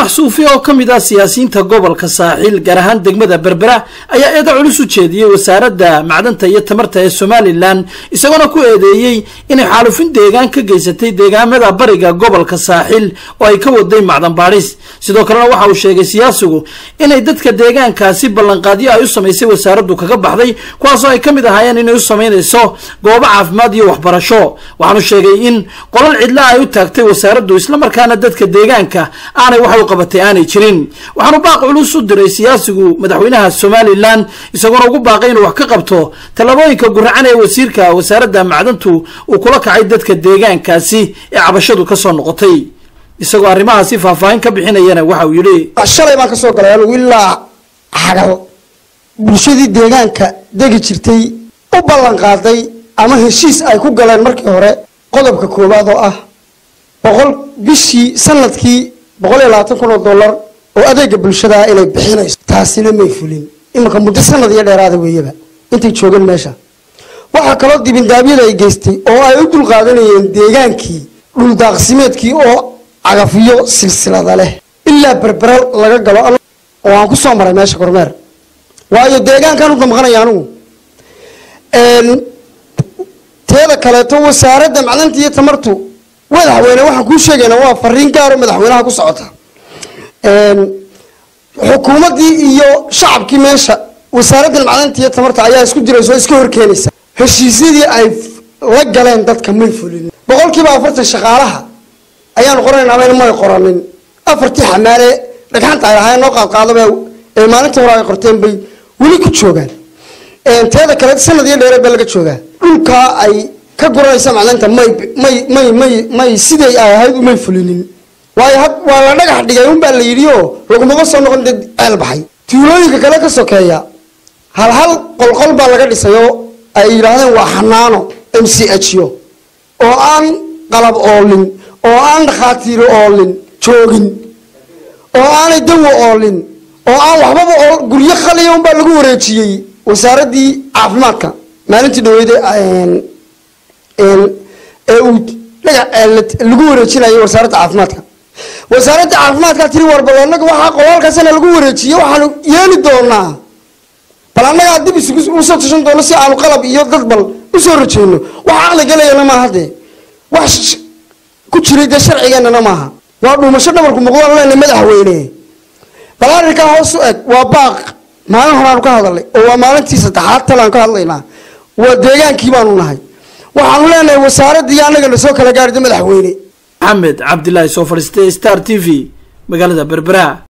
faarax suufi oo ka mid ah siyaasiyiinta gobolka saaxiil gaar ahaan degmada berbera ayaa eedo culus u jeediyey wasaaradda macdanta iyo tamarta ee somalilan isagoona ku eedeeyey inay xaalufin deegaan ka geysatay deegaamada bariga gobolka saaxiil oo ay ka waday macdan baadhis sidoo kalena waxa uu sheegay siyaasigu inay dadka deegaankaasi ballanqaadyo ay u samaysay wasaaraddu kaga baxday kuwaasoo ay ka mid ahaayeen inay u samaynayso goobo caafimaad iyo waxbarasho waxaanu sheegay in qolal cidla ay u taagtay wasaaraddu islamarkaana dadka deegaanka aanay wax u qabatay aanay jirin waxaanu baaq culus u diray siyaasigu madaxweynaha somalilan isagoona ugu baaqay inuu wax ka qabto tallaabooyinka guracan ee wasiirka wasaaradda macdantu uu kula kacay dadka deegaankaasi ee cabashadu kasoo noqotay isagoo arrimahaasi faahfaahin ka bixinayana waxa uu yidhi shalay baan kasoo galay anugu ilaa xagal bulshadii deegaanka degi jirtay u ballan qaaday ama heshiis ay ku galeen markii hore qodobka koowaad oo ah boqol bishii sanadkii boqol iyo labaatan kun oo dollar oo adeega bulshada inay bixinayso taasina may fulin iminka muddo sanad iyo dheeraada weeyaba intay joogeen meesha waxaa kaloo dibindaabyada ay geystay oo ay u dulqaadanayeen deegaankii dhuldaaqsimeedkii oo cagafiyo silsilada leh ilaa berbera laga galo oo aan kusoo maray meesha kormeer waayo deegaankaan u damqanaya anugu teeda kaleeto wasaaradda macdanta iyo tamartu madaxweyne waxaan kuu sheegaynaa waa fariin gaaro madaxweynaha ku socota xukuumaddii iyo shacabkii meesha wasaaradda macdanta iyo tamarta ayaa isku diraysa oo iska horkeenaysa heshiisyadii ay la galeen dadka may fulin boqolkiiba afartan shaqaalaha ayaanu qoranaynaa may qoranin afartii xamaale dhagxanta ay ahaayeen noo qaadqaadaba ee maalintii hore ay qorteen bay weli ku joogaan teeda kale sanad iyo dheere baa laga joogaa dhulkaa ay ka guranaysa macdanta may may may may may siday ay ahayd umay fulinin waayo had waa la dhagax dhigay unbaa la yidhi oo lagumaba soo noqon dee ceel baxay tuulooyinka kale ka sokeeya hal hal qolqol baa laga dhisay oo ay yidhaahdeen waa xanaano m c h o oo aan qalab oolin oo aan dhakhaatiiro oolin joogin oo aanay dawo oolin oo aan waxbaba oo guryo khaliya unbaa lagu wareejiyey wasaaraddii caafimaadka maalintii dhaweyde ee uu lagu wareejinayo wasaaradda caafimaadka wasaaradda caafimaadka tiri warbal anaga waxaa qolaalkaasana lagu wareejiye waxaanu yeeli doonaa bal annagaa dib usoo tashan doono si aanu qalab iyo dad bal usoo rajeyno wax caqli galayana maaha dee wax ku jiray dee sharcigeenana maaha waa dhuumasho dhabarku muqdaan leena madaxweyne bal arrinkaa hoos u eg waa baaq maalin horeaanu ka hadalnay oo waa maalintii saddexaad talaan ka hadlaynaa waa deegaankii baanu nahay waxaanu leenahay wasaaraddii annagana soo kala gaarida madaxweyne maxamed cabdilaahi soo fadhiistay star t v magaalada berbera